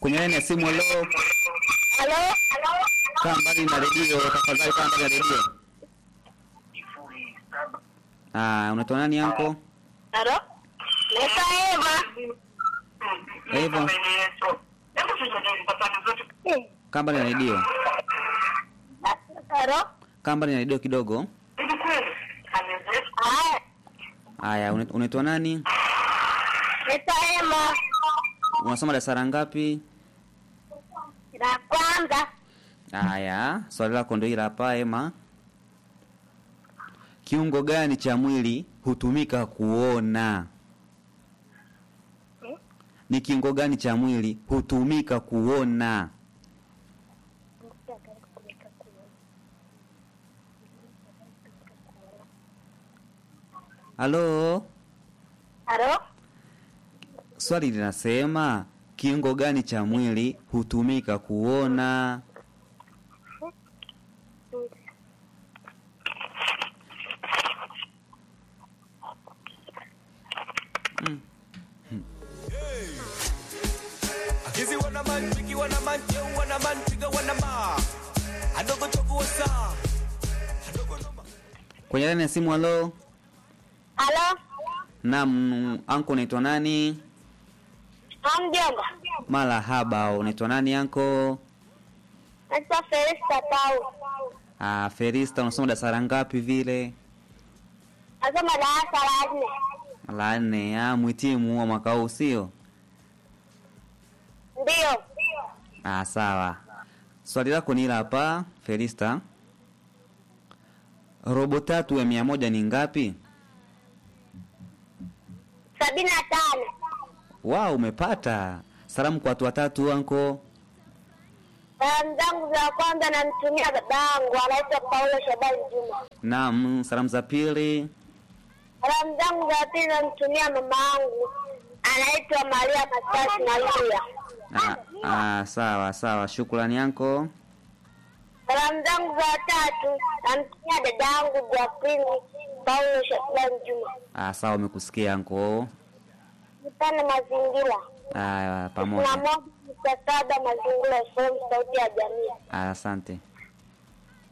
kwenye laini ya simu. Halo, Halo? kaa mbali na redio tafadhali, kaa mbali na redio. Ah, unaitwa nani yanko? Halo? Naitwa Eva. Eva, kaa mbali na redio, Halo? kaa mbali na redio kidogo. Haya. Haya, una- unaitwa nani? Naitwa Ema. Unasoma darasa la ngapi? La kwanza. Haya, swali lako ndio hili hapa, Ema. Kiungo gani cha mwili hutumika kuona? Ni kiungo gani cha mwili hutumika kuona? Halo, Halo? swali linasema kiungo gani cha mwili hutumika kuona? Akizi wana man, Biggie wana man, Joe wana man, Trigger wana ma. Adogo chogo sa. Adogo noma. Kwenye laini ya simu, halo. Halo? Naam, anko unaitwa nani? Hamjambo. Marahaba, unaitwa nani anko? Naitwa Felista Tau. Ah, Ferista, unasoma darasa la ngapi vile? Nasoma darasa la nne. La nne. Ah, mwitimu wa mwaka huu sio? Ndio. Ah, sawa. Swali lako ni hili hapa, Ferista. Robo tatu ya mia moja ni ngapi? Sabini na tano. Wow, umepata. Salamu kwa watu watatu anko. Salamu zangu za kwanza namtumia baba yangu anaitwa Paulo Shabani Juma. Naam, salamu za pili. Salamu zangu za pili namtumia mama yangu anaitwa Maria Masasi Maria. Ah, ah, sawa sawa, shukrani anko. Salamu zangu za tatu namtumia dada yangu Jacqueline Paulo Shabani Juma. Ah, sawa, umekusikia anko. Nipane mazingira. Ah, na pamoja. moja nukta saba mazingira FM sauti ya jamii. Ah, asante.